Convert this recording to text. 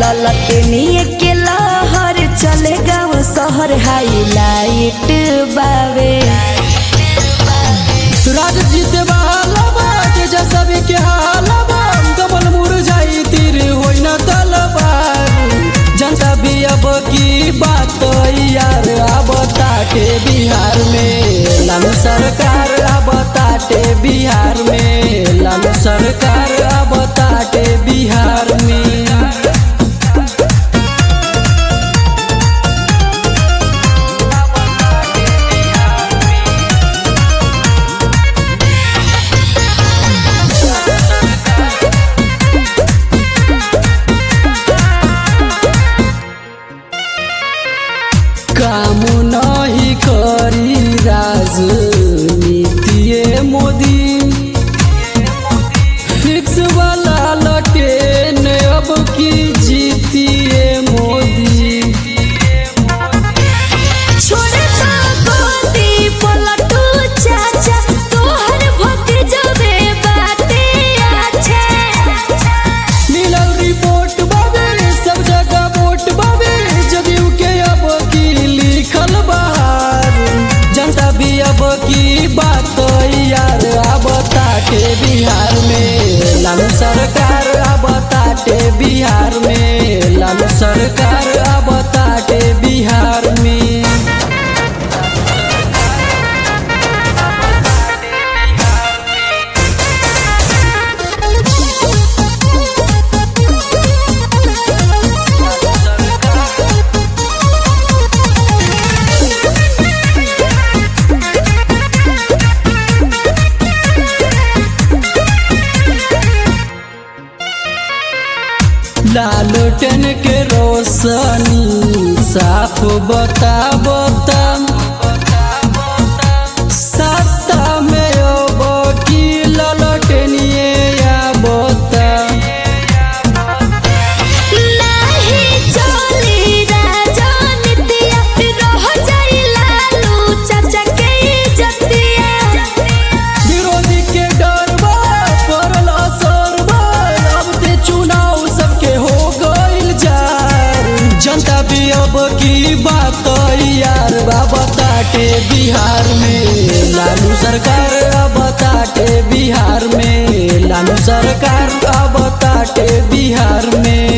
ललटनिए के लहर चले गाँव शहर हाईलाइट बावे राज जीते वाला बा तेजा सभी के हाला बा कमल मुरझाई तीर होई न तलवार जनता भी अब की बात यार अब ताटे बिहार में लालू सरकार अब ताटे बिहार में लालू सरकार अब ताटे बिहार में काम नहीं करी राजनीतिए मोदी फिक्स वाला लटेन अब की जीतिए मोदी छोड़े ना गोदी पलटू चाचा तोहर भतीजवे बाटे अच्छा मिलल रिपोर्ट बाबे सब जगह वोट बाबे जदयू के अब की लिखल बाहर जनता भी अब की बात यार अब ताटे बिहार में लालू सरकार अब ताटे बिहार में लालू सरकार अब ताटे बिहार में लालटेन के रोशनी साफ बता बता सत्ता में अब की ललटेनिए या बता नाही चली राजनीतिया रह जाई लालू चाचा के इज्जतिया विरोधी के डर बा पड़ल असर बा अब ते चुनाव सबके हो गइल जार जनता भी अब की बात यार बाबा ताटे बिहार में लालू सरकार अब ताटे बिहार में लालू सरकार अब ताटे बिहार में